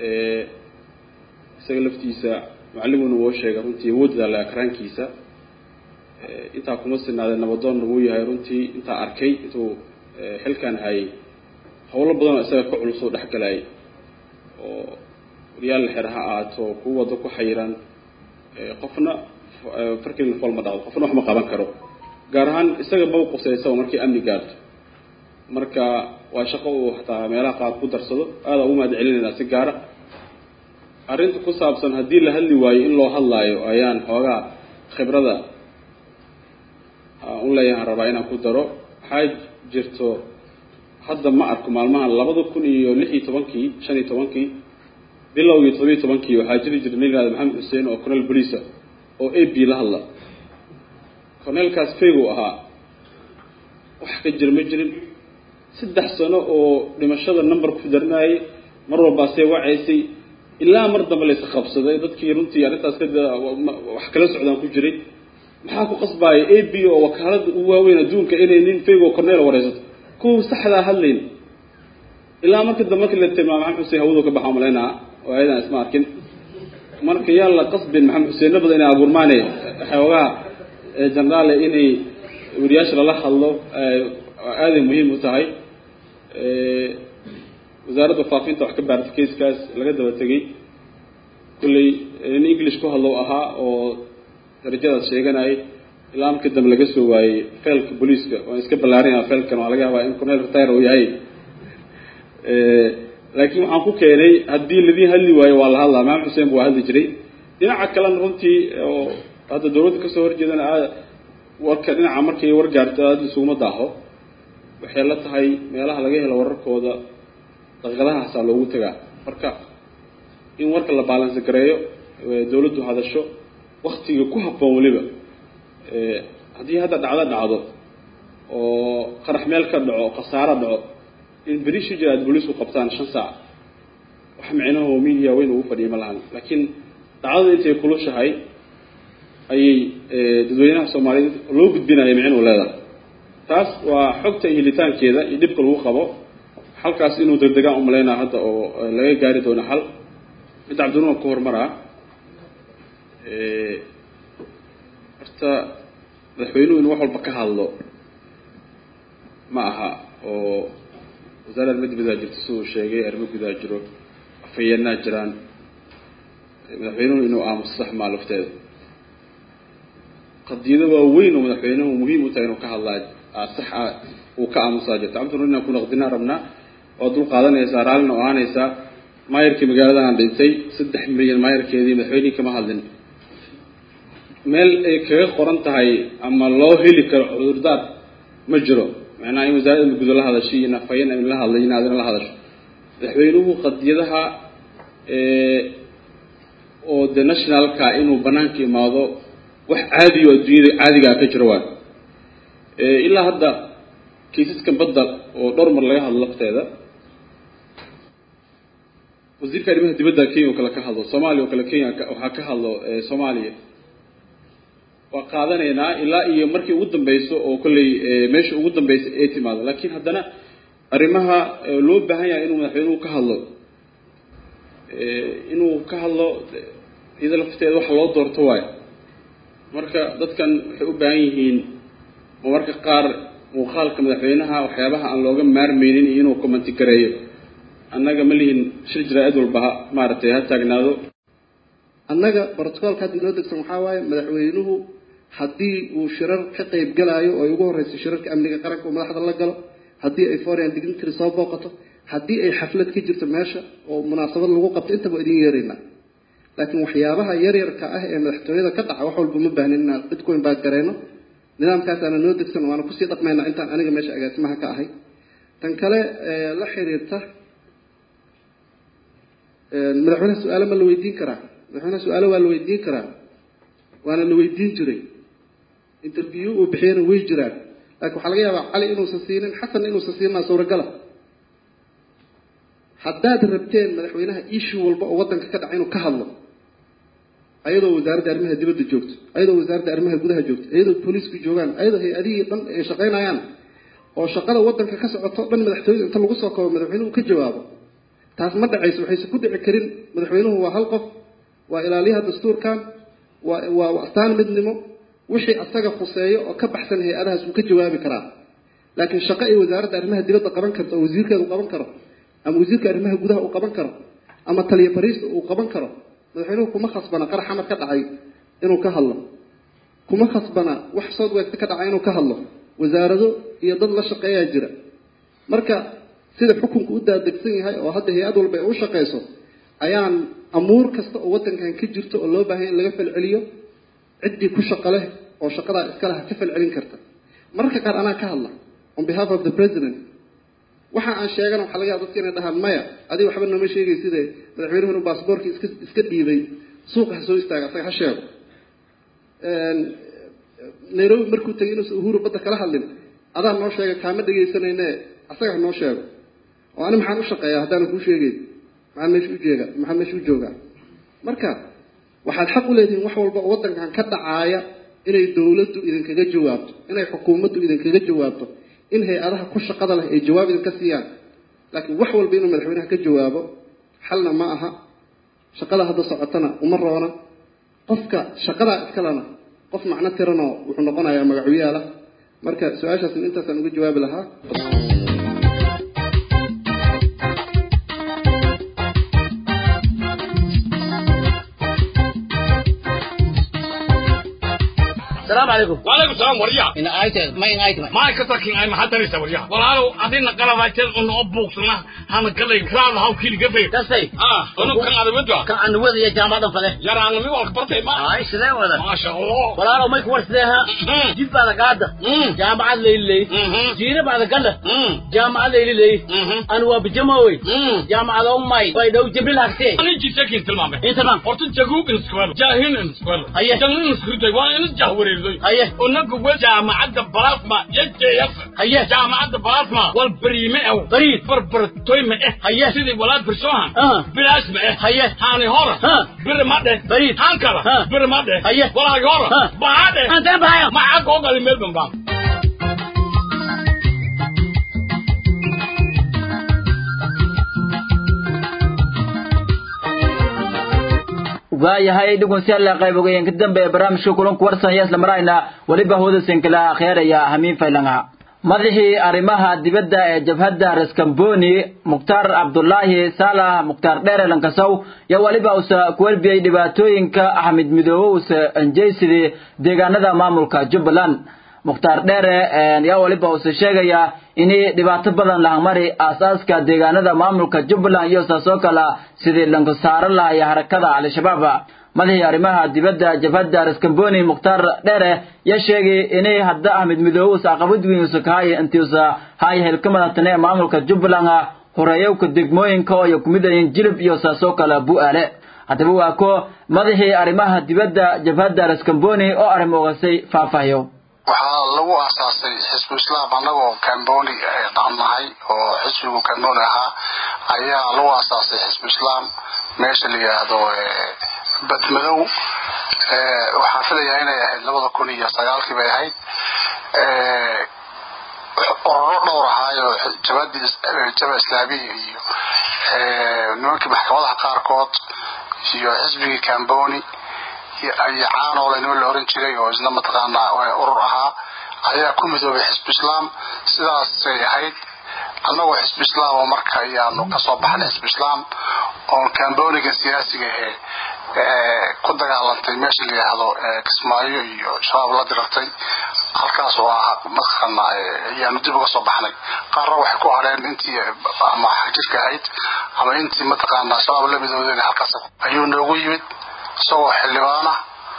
isaga laftiisa macallimuna woo sheegay runtii awoodda la akraankiisa intaa kuma sinaadee nabadoonna wuu yahay runtii intaa arkay intuu xilkan hayay howlo badan oo isaga ka culus oo dhexgalayay oo wariyaal la xer ha ahaato kuwa waddo ku xayiran qofna farkilina fool ma dhaqdo qofna wax ma qaban karo gaar ahaan isaga ma quseysa markii amni gaarto marka waa shaqo uu hataa meelaha qaar ku darsado aada ugu mahad celinaynaa si gaara arrinta ku saabsan haddii la hadli waayo in loo hadlaayo ayaan xoogaa khibrada u leeyahan rabaa inaan ku daro waxaa jirto hadda ma arko maalmahan labada kun iyo lix iyo tobankii shan iyo tobankii bilowgii todobiyo tobankii waxaa jiri jira nin yihahda maxamed xuseen oo cornel boliisa oo a b la hadla cornelkaas faygu ahaa wax ka jira ma jirin saddex sano oo dhimashada number ku darinayay mar walbaasee wacaysay ilaa mar dambe laysa qabsaday dadkii runtii arrintaas ka wax kala socdaan ku jiray maxaa ku qasbaaya a b oo wakaalada ugu waaweyn adduunka inay nin faygo cornel wareysato kuwa saxdaa hadlayn ilaa marka dambe markii la tilmaamo maxamed xuseen hawadu ka baxaa malaynaa oo ayadan isma arkin marka yaa la qasbin maxamed xuseenna badan inay abuurmaane xoogaha jenaraale inay wariyaasha lala hadlo aaday muhiim u tahay wasaaradda faafinta wax ka baartay kaiskaas laga daba tegay kulley nin english ku hadlow ahaa oo darajadaas sheeganayay ilaa markii dambe laga soo waayey failka booliiska waan iska ballaarinaya failkan waa laga yaabaa in cornel retire uu yahay laakiin waxaan ku keenay haddii ladin hadli waayo waa la hadlaa maxamed xuseen bu waa hadli jiray dhinaca kalena runtii oo hadda dawladda kasoo horjeedana aad warka dhinaca markay war gaarto aada isuguma daaho waxay la tahay meelaha laga helo wararkooda daqiiqadahaasaa loogu tagaa marka in warka la baalansi gareeyo dawladdu hadasho waktiga ku habboon weliba haddii hadda dhacdo dhacdo oo qarax meel ka dhaco khasaaro dhaco in beri shi jira aad booliisku qabtaan shan saac wax micnaho media weyn ugu fadhiya ma lahan laakiin dhacdada intay kulushahay ayay dadweynaha soomaaliyeed loo gudbinaya micnuu leedahay taas waa xogta iyo helitaankeeda iyo dhibka lagu qabo halkaas inuu degdegaan umalaynaa hadda oo laga gaari doono xal mid cabdinuur ku horumaraa horta madaxweynuhu inuu wax walba ka hadlo ma aha oo wasaaradda arrimo dibaddaa jirto siduu sheegay arrimo gudaa jiro afhayeenaa jiraan madaxweynuhu inuu aamuso sax maa lafteeda qadiyado waaweyn oo madaxweynuhu muhiim u tahay inuu ka hadlaa sax ah uu ka aamusaa jirta cabdinuur inaan ku naqdinaa rabnaa waad dul qaadanaysaa raallina oo aanaysaa maayarkii magaaladan dhintay saddex milyan maayarkeedii madaxweynihii kama hadlin meel ay kaga qoran tahay ama loo heli karo cudurdaar ma jiro macnaha in wasaaradda magudo la hadashay iyo nafayan in la hadlay in aadina la hadasho madaxweynuhu qadiyadaha oo de nationalka inuu banaanka imaado wax caadiyo adduunyada caadigaa ka jiro waay ilaa hadda kaysaskan badda oo dhowr mar laga hadlo lafteeda wasiirka arrimaha dibadda kenya oo kale ka hadlo soomaaliya oo kale kenya waxaa ka hadlo soomaaliya waa qaadanaynaa ilaa iyo markii ugu dambeyso oo kolley meesha ugu dambeysa ee timaado laakiin haddana arrimaha loo baahan yahay inuu madaxweynuhu ka hadlo inuu ka hadlo iyada lafteeda waxa loo doorto waayo marka dadkan waxay u baahan yihiin marmarka qaar muuqaalka madaxweynaha waxyaabaha aan looga maarmeynin iyo inuu commenti gareeyo annaga ma lihin shir jaraa'id walba maaragtay ha taagnaado annaga brotocoolka hadda inoo degsan waxaa waaye madaxweynuhu haddii uu shirar ka qayb galaayo oo ay ugu horreyso shirarka amniga qaranka uu madaxda la galo haddii ay foreign dignitary soo booqato haddii ay xaflad ka jirto meesha oo munaasabad lagu qabto intaba idin yeeraynaa laakiin waxyaabaha yaryarka ah ee madaxtooyada ka dhaca wax walba ma baahnin inaan cid ku imbaad garayno nidaamkaasaana noo degsan waana kusii dhaqmaynaa intaan aniga meesha agaasimaha ka ahay tan kale la xiriirta madaxweynaha su-aalo ma la weydiin karaa madaxweynaha su-aalo waa la weydiin karaa waana la weydiin jiray interview uu bixiyana way jiraan laakiin waxaa laga yaabaa cali inuusan siinin xasan inuusan siinaa suuragala haddaad rabteen madaxweynaha issue walba oo waddanka ka dhaca inuu ka hadlo ayadoo wasaaradda arrimaha dibadda joogto ayadoo wasaaradda arrimaha gudaha joogto ayadoo booliisku joogaan ayadoo hay-adihii dhan ay shaqaynayaan oo shaqada waddanka ka socoto dhan madaxtooyada inta lagu soo kabo madaxweynuhu ka jawaabo taas ma dhacayso waxayse ku dhici karin madaxweynuhu waa hal qof waa ilaaliyaha dastuurkan waa waa astaan midnimo wixii asaga khuseeyo oo ka baxsan hay-adahaas wuu ka jawaabi karaa laakiin shaqo ay wasaaradda arrimaha dibadda qaban karto oo wasiirkeedu qaban karo ama wasiirka arrimaha gudaha uu qaban karo ama taliya bariista uu qaban karo madaxweynuhu kuma khasbana qarax xamar ka dhacay inuu ka hadlo kuma khasbana wax south west ka dhacay inuu ka hadlo wasaarado iyo dad la shaqeeyaa jira marka sida xukunku u daadegsan yahay oo hadda hay-ad walba ay u shaqeyso ayaan amuur kasta oo waddankan ka jirto oo loo baahan in laga falceliyo ciddii ku shaqo leh oo shaqadaa iska laha ka falcelin karta mararka qaar anaa ka hadla on behalf of the president waxa aan sheegana waxaa laga yaaba dadka inay dhahaan maya adiga waxba nooma sheegay side madaxweynuhu inuu baasboorkii iska iska dhiibay suuqa ha soo istaaga asaga ha sheego nairobi markuu tegay inuusan uhuru badda kala hadlin adaa noo sheega kaama dhegaysanayne asaga ha noo sheego oo ani maxaan u shaqeeyaa haddaanan kuu sheegeyn maxaan meesha u jeega maxaan meesha u joogaa marka waxaad xaq u leedihiin wax walba oo waddankan ka dhacaaya inay dowladdu idinkaga jawaabto inay xukuumaddu idinkaga jawaabto in hay-adaha ku shaqada leh ay jawaab idinka siiyaan laakiin wax walba inuu madaxweynaha ka jawaabo xalna ma aha shaqada hadda socotana uma roona qofka shaqadaa iskalena qof macno tiranoo wuxuu noqonayaa magacuyaalah marka su-aashaasna intaasaan uga jawaabi lahaa السلام عليكم وعليكم السلام وريا إن آيت ما إن آيت ما كتاكين أي محل دريسة وريا والله أدينا قلباتين أنه أبوك سنة هانا قلي كرام هاو كيلي قفي تسي آه أنه كان هذا ودوا كان عن وذي يا جامعة فله يا رانا مي والك برتي ما آي سلام ولا ما شاء الله والله ما يكون سلها جيب بعد قادة جامعة ليلي جيرة بعد قلة جامعة ليلي أنا وبجماوي جامعة أمي ويدو جبريل أكتي أنا جيت سكين تلمامي إيه تمام horta jaguub in square jaahin in square Aye. jangin in square waa in jahwareer weydiiday haye unaga we jaamacadda balasma yajeeyas haye jaamacadda balasma wal bariime ew bariid barbartoyma eh haye sidii walaad birsohan bilaasma eh haye haani hora biri ma dheh bariid haan kala biri ma dheh haye walaagi hora baha dheh antee bahaya maxaa koo gali meel bambaa waayahay dhugunsiyaalla qayb ogeyen ka dambe barnaamijka kulanku warsan iyo isla marayna weliba hooda senkala akheeraya hamiin faylanga madaxii arrimaha dibadda ee jabhadda raskamboni mukhtaar cabdulaahi saalax mukhtaar dheere lankasow yaa weliba usa kuwelbiyey dhibaatooyinka axmed midoobe usa anjeysidii deegaanada maamulka jubbaland mukhtaar dheere yaa weliba usa sheegaya inay dhibaato badan lahamari aasaaska deegaanada maamulka jubbaland iyo saasoo kala sidii lanku saaran lahaya harakada al-shabaab madaxii arrimaha dibadda jabhadda raskamboni mukhtaar dheere yaa sheegay inay hadda ahmed midoobe usa aqabad weyn usa kahaya intii usa haya helka madatane ee maamulka jubbaland horeeyowka degmooyinka oo ay ku mid yihiin jilib iyo saasoo kale bu'aale haddaba waa ko madaxii arrimaha dibadda jabhadda raskamboni oo arrim ogasay faahfaahiyo waxaa lagu aasaasay xisbu islaam annagoo camboni dhaqnahay oo xisbigu camboni ahaa ayaa lagu aasaasay xisbu islaam meesha la yidhaahdo badmadow waxaan filayaa inay ahayd labada kun iyo sagaalkii bay ahayd ororo dhowr ahaayo jabadii jaba islaamiya iyo nimankii maxkamadaha qaarkood iyo xisbigii camboni iyo caanoole nima la oran jiray oo isna mataqaanaa urur ahaa ayaa ku midoobay xisbu islaam sidaasay ahayd annagoo xisbu islaam oo marka ayaanu kasoo baxnay xisbu islaam oon camboniga siyaasiga ahee ku dagaalantay meesha la yidhaahdo kismaayo iyo shabaab la dirartay halkaas oo ah mataqaana ayaanu dib uga soo baxnay qaarna waxay ku hareen intii ama xajirka ahayd ama intii mataqaana shabaab la midoodeen halkaas ayuu noogu yimid isagoo xildhibaana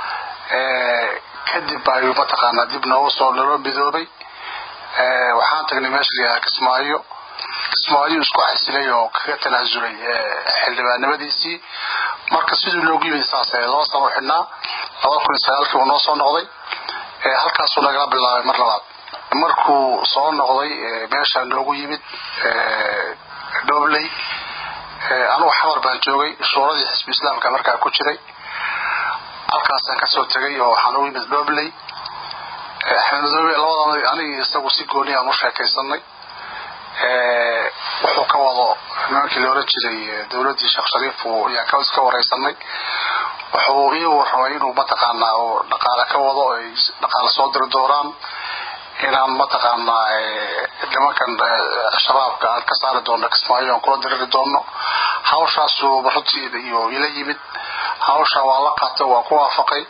kadib ayuu mataqaanaa dib noogu soo naloo midoobay waxaan tagnay meesha la yidhaha kismaayo kismaayo isku xasilay oo kaga tanaasulay xildhibaannimadiisii marka siduu noogu yimid saas laba sano xidhnaa laba kun iyo sagaalkii uu noo soo noqday halkaasuu nagala bilaabay mar labaad markuu soo noqday meesha noogu yimid dhobley anugu xamar baan joogay shuuradii xisbi islaamka markaa ku jiray halkaasaan kasoo tegay oo waxaan ugu yimid dhobley axmed madoobe labadana anigi isagu si gooni aan u sheekaysanay wuxuu ka wado nimankii la oran jiray dowladdii sheekh shariif ayaan iska wareysanay wuxuu ii warramay inuu mataqaanaa oo dhaqaale ka wado ay dhaqaale soo diri doonaan inaan mataqaanaa nimankan shabaabka aan ka saari doono kismaayo aan kula diriri doono hawshaasuu runtii iyo ila yimid hawsha waa la qaatay waa ku waafaqay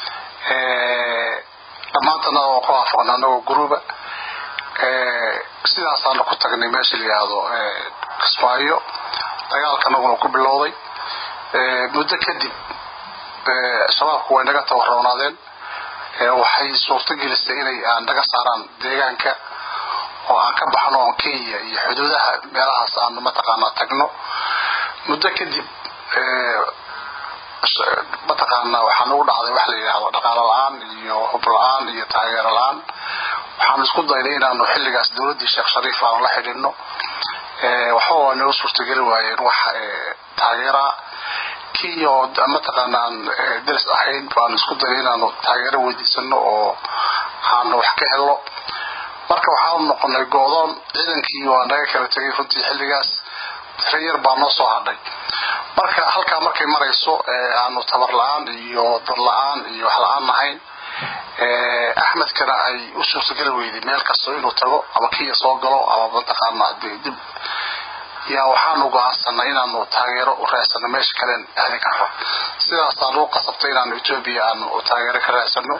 dhammaantana waa ku waafaqnay anagoo guruba sidaasaanu ku tagnay meesha la yidhaahdo kismaayo dagaalka anaguna ku bilowday muddo kadib shabaabku way naga tabaroonaadeen waxay suurto gelisay inay aan naga saaraan deegaanka oo aan ka baxno oon kenya iyo xuduudaha meelahaas aan mataqaanaa tagno muddo kadib mataqaanaa waxaa nagu dhacday wax la yidhaahdo dhaqaalo la-aan iyo hub la-aan iyo taageero la-aan waxaan isku daynay inaanu xilligaas dowladdii sheekh shariif aanu la xidhinno waxba waa nagu suurtogeli waayeen wax taageeraa kenya oo mataqaana aan daris ahayn baanu isku daynay inaanu taageero weydiisano oo aanu wax ka helno marka waxaanu noqonay go-doon ciidankii waa naga kala tegay runtii xilligaas tiro yar baa noo soo hadhay marka halkaa markay marayso aanu tabar la-aan iyo dad la-aan iyo wax la-aan nahayn axmedkana ay u suurtageli weyday meel kasta inuu tago ama kenya soo galo ama mataqaana dib yaa waxaanu go-aansanay inaanu taageero u raadsano meesha kalen aadi karno sidaasaanu u qasabtay inaanu etoobiya aanu taageero ka raadsano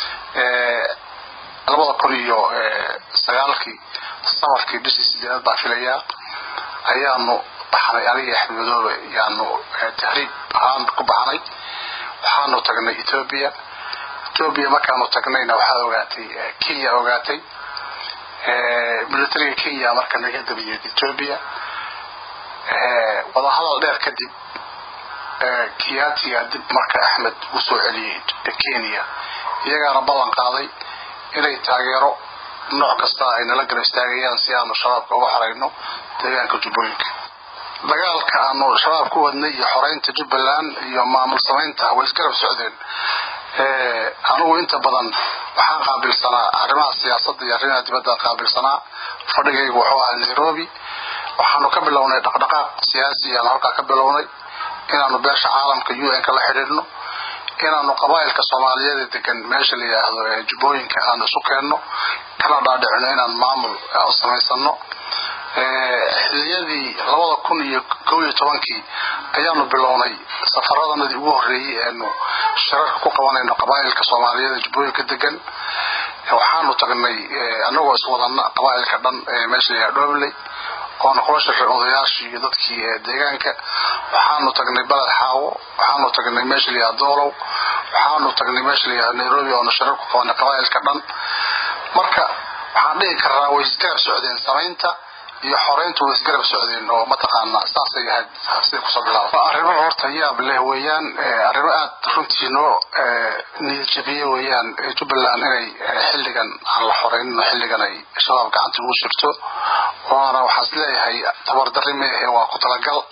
labada kun iyo sagaalkii samarkii bishii sideedaad baa filayaa ayaanu baxnay aniga axmed madoobe yaanu tahriib ahaan ku baxnay waxaanu tagnay etoobiya etoobiya markaanu tagnayna waxaa ogaatay kenya ogaatay militariga kenya marka naga dabayeed etoobiya wadahadal dheer kadib kiyaatiga dib marka axmed uu soo celiyey kenya iyagaana ballan qaaday inay taageero nooc kasta ay nala gara istaagayaan si aanu shabaabka uga xorayno deegaanka jubbooyinka dagaalka aanu shabaab ku wadnay iyo xoreynta jubbaland iyo maamul samaynta way isgarab socdeen anigu inta badan waxaan qaabilsanaa arrimaha siyaasadda iyo arrimaha dibadda qaabilsanaa fadhigaygu wuxuu ahaa nairobi waxaanu ka bilownay dhaqdhaqaaq siyaasi ayaanu halkaa ka bilownay inaanu beesha caalamka u n ka la xidhiidhno inaanu qabaa'ilka soomaaliyeed ee degan meesha la yidhaahdo ee jubbooyinka aanu isu keenno kana dhaadhicino inaan maamul samaysano xiliyadii labada kun iyo kow iyo tobankii ayaanu bilownay safaradanadii ugu horreeyey eenu shirarka ku qabanayno qabaa'ilka soomaaliyeed ee jubbooyinka degan waxaanu tagnay anagoo iswadana qabaa'ilka dhan ee meesha la yidhahdo dhobley oona kula shaqay odayaashii iyo dadkii deegaanka waxaanu tagnay baled xaawo waxaanu tagnay meesha la yidhahdo doolow waxaanu tagnay meesha la yidhahdo nairobi oona shirar ku qabanay qabaa'ilka dhan marka waxaan dhihi karaa way isgarab socdeen samaynta iyo xoreyntu way isgarab socdeen oo mataqaana saasay ahayd siday kusoo bilaaba arrimo horta yaab leh weeyaan arrimo aad runtii noo niyadjabiye weeyaan jubbaland inay xilligan aan la xoreynin xilligan ay shabaab gacanta ugu jirto waana waxaan is leeyahay tabardarri meehe waa ku talagal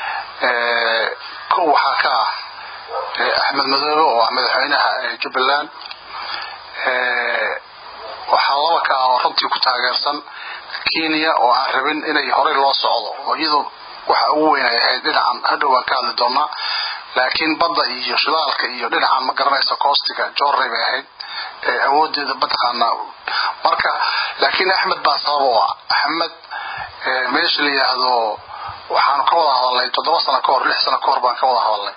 kow waxaa ka ah axmed madoobe oo ah madaxweynaha jubbaland waxaa laba ka ah oo runtii ku taageersan kenya oo aan rabin inay horey loo socdo oo iyadoo waxa ugu weyn ay ahayd dhinacan hadhow waan ka hadli doonaa laakiin badda iyo shidaalka iyo dhinacan ma garanaysa koostiga jorrey bay ahayd awoodeeda mataqaanaa marka laakiin axmed baa sabab u ah axmed meesha la yidhaahdo waxaanu ka wada hadalnay toddoba sano ka hor lix sano ka hor baan ka wada hadalnay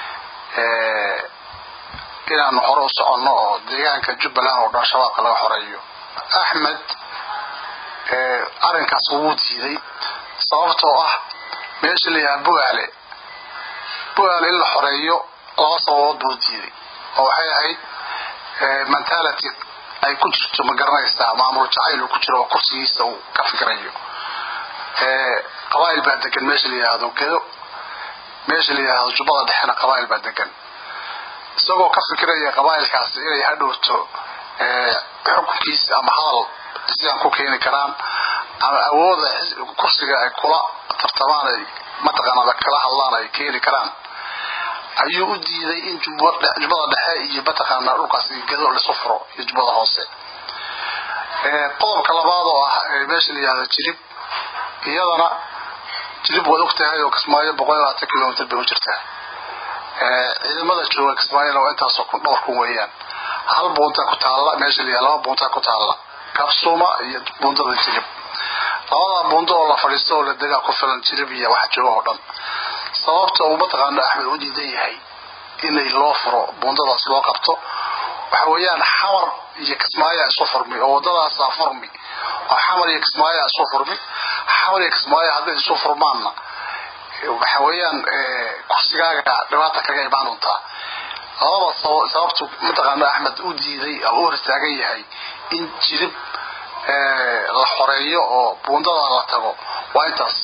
inaanu hore u soconno oo deegaanka jubbaland oo dhan shabaabka laga xoreeyo axmed arrinkaas wuu diiday sababtoo ah meesha la yidhaha bugaale bugaale in la xoreeyo laba sababood buu diiday oo waxay ahayd mentality ay ku jirto ma garanaysaa maamul jacayl uu ku jiro oo kursigiisa uu ka fikirayo qabaa'il baa degan meesha la yidhaahdo gedo meesha la yidhaahdo jubbada dhexena qabaa'il baa degan isagoo ka fikiraya qabaa'ilkaasi inay hadhowto xukunkiisa ama hadal sidaan ku keeni karaan ama awooda kursiga ay kula tartamaan ay mataqaanada kala hadlaan ay keeni karaan ayuu u diiday in jubbada dhexe iyo mataqaana dhulkaas gedo lisu furo iyo jubbada hoose qodobka labaad oo ah meesha la yihahdo jirib iyadana jirib waad ogtahay oo kismaayo boqol iyo labaatan kilomitr bay u jirtaa ciidamada jooga kismaayona waa intaasoo kun dhowr kun weeyaan hal buuntaa ku taalla meesha la yihahdo laba buuntaa ku taalla kabsuma iyo buundada jirib labadaa buundo oo la fadhiisto oo la degaa ku filan jirib iyo waxa jooga oo dhan sababta uu mataqaana axmed u diidan yahay inay loo furo buundadaas loo qabto waxa weeyaan xamar iyo kismaayaa isu furmi oo wadadaasaa furmi oo xamar iyo kismaayaa isu furmi xamar iyo kismaayo hadday isu furmaanna waxa weeyaan kursigaaga dhibaata kaga imaan doontaa labada sababtu mataqaana axmed u diiday oo u hor istaagan yahay in jirib la xoreeyo oo buundada la tago waa intaas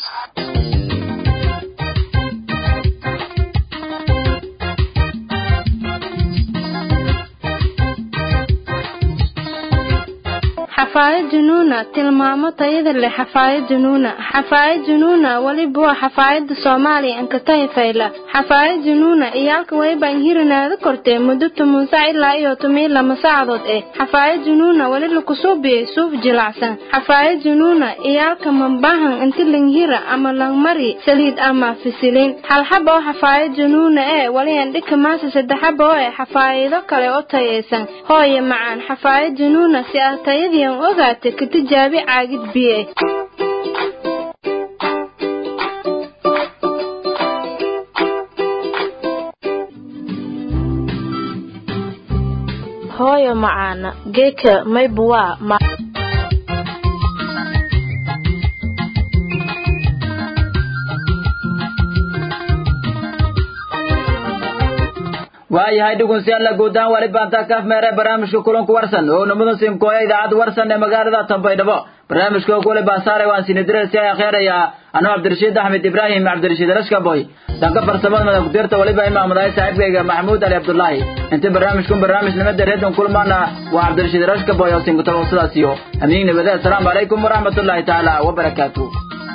xafaayad junuuna tilmaamo tayada leh xafaayad junuuna xafaayad junuuna weliba waa xafaayada soomaaliya ankatahi fayla xafaayad junuuna iyaalka waybaan hirinaada kortee muddo toban sac ilaa iyo toban lama saacadood eh xafaayad junuuna weli lakusuubiyey suuf jilacsan xafaayad junuuna iyaalka mambahan inti langhira ama langmari saliid ama fisilin halxaba oo xafaayad junuuna ee wali andhika maasa saddexaba oo eh xafaayido kale oo tayaysan hooye macaan xafaayad junuuna si ah tayadiian ogaata ka tijaabi caagid biye hooyo macaana geeka maybuwaa ma waayahay dhugunsiyaalla guud ahaan wali baantaa kaaf meere barnaamijka kulanku warsan oo namudan simkooya idaacadda warsan ee magaalada tambaydhabo barnaamijka kule baasaare waan sinidiresi ay akheeraya anoo cabdirashiid axmed ibraahim cabdirashiid rashkaboy dhanka farsamada madaxkudirta waliba imaamadahay saaxiibkayga maxamuud ali cabdullaahi inta barnaamijkun barnaamij nimada reedon kulmaana waa cabdirashiid rashkaboy oo sinkutalo sidaas iyo amiin nabade assalaamu calaykum waraxmatullaahi tacaala wabarakaatu